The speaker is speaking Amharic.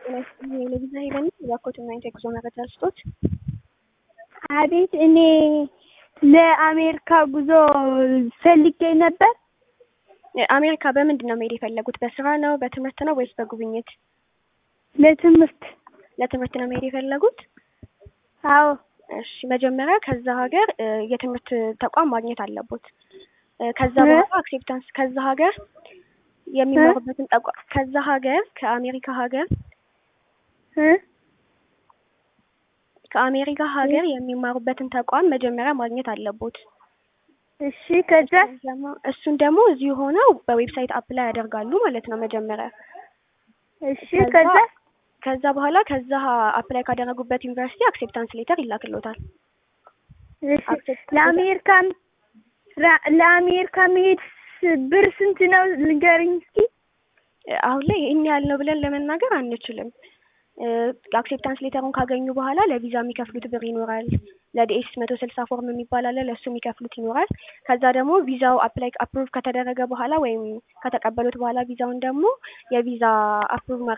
የለቪዛ ሄለን እባክዎትና የጉዞ መረጃ ስጦት። አቤት፣ እኔ ለአሜሪካ ጉዞ ፈልጌ ነበር። አሜሪካ በምንድን ነው መሄድ የፈለጉት? በስራ ነው፣ በትምህርት ነው ወይስ በጉብኝት? ለትምህርት። ለትምህርት ነው መሄድ የፈለጉት? አዎ። እሺ፣ መጀመሪያ ከዛ ሀገር የትምህርት ተቋም ማግኘት አለቦት። ከዛ በኋላ አክሴፕታንስ ከዛ ሀገር የሚማሩበትን ተቋም ከዛ ሀገር ከአሜሪካ ሀገር ከአሜሪካ ሀገር የሚማሩበትን ተቋም መጀመሪያ ማግኘት አለቦት። እሺ፣ ከዛ እሱን ደግሞ እዚሁ ሆነው በዌብሳይት አፕላይ ያደርጋሉ ማለት ነው መጀመሪያ። እሺ፣ ከዛ ከዛ በኋላ ከዛ አፕላይ ካደረጉበት ዩኒቨርሲቲ አክሴፕታንስ ሌተር ይላክሎታል። እሺ፣ ለአሜሪካ ለአሜሪካ መሄድ ብር ስንት ነው ንገሪኝ እስኪ። አሁን ላይ ይህን ያህል ነው ብለን ለመናገር አንችልም። አክሴፕታንስ ሌተሩን ካገኙ በኋላ ለቪዛ የሚከፍሉት ብር ይኖራል። ለዲኤስ መቶ ስልሳ ፎርም የሚባል አለ። ለእሱ የሚከፍሉት ይኖራል። ከዛ ደግሞ ቪዛው አፕላይ አፕሩቭ ከተደረገ በኋላ ወይም ከተቀበሉት በኋላ ቪዛውን ደግሞ የቪዛ አፕሩቭ